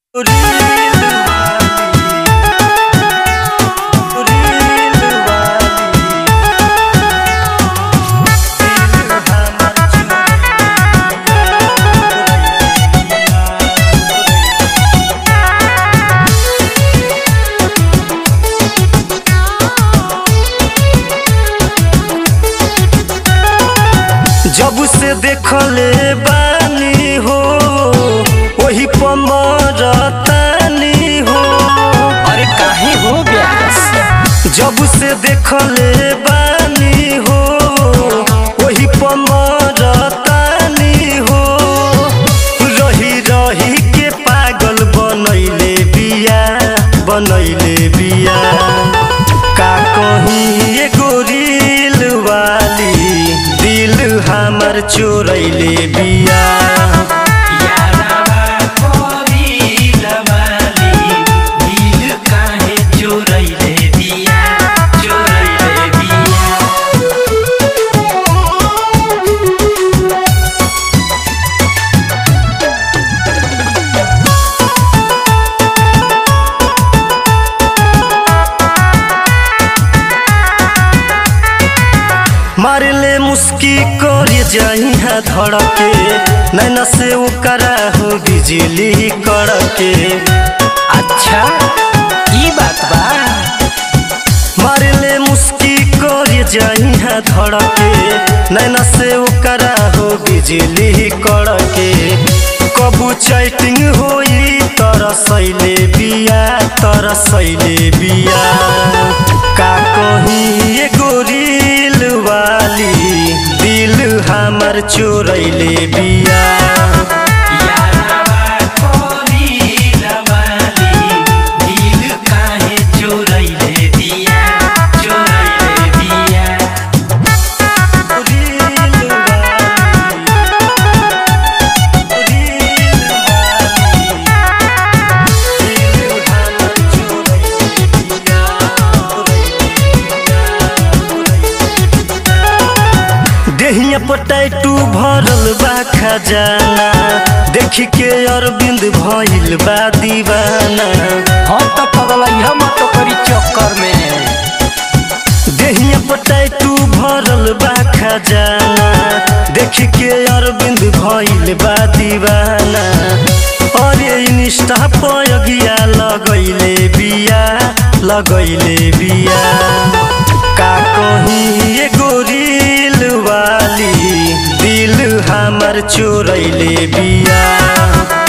जब से देखले बानी हो वही पमरतानी हो अरे काहे हो ब्यास जब से देखले बानी हो वही पमरतानी हो रही रही के पागल बनैले बिया बनैले बिया का कहीं एगो रील वाली दिल हमर चोरैले बिया यारावा कोरिल वाली दिल काहे चोरैले दिया चोरैले दिया मारले मुस्की कर जइहा धड़के नैना से ओकरा हो बिजली कड़के अच्छा ई बात बा मारले मुस्की कर जइहा धड़के नैना से ओकरा हो बिजली कड़के कबू चैटिंग होई तरसैले बिया तरसैले बिया का कहीं एगो रील वाली दिल हमर चोरैले बिया यारावा कोरिल वाली दिल काहे चोरैले दिया चोरैले दिया देहिया पटैटू भरल बा खजाना देखी के अरविंद भइल बा दीवाना हम तो पगलैया मत करी चक्कर में देहिया पटैटू भरल बा खजाना देखी के अरविंद भइल बा दीवाना अरे इंस्टा पयगिया लगैले बिया लगैले बिया का कहीं एगो रील वाली दिल हमर चोरैले बिया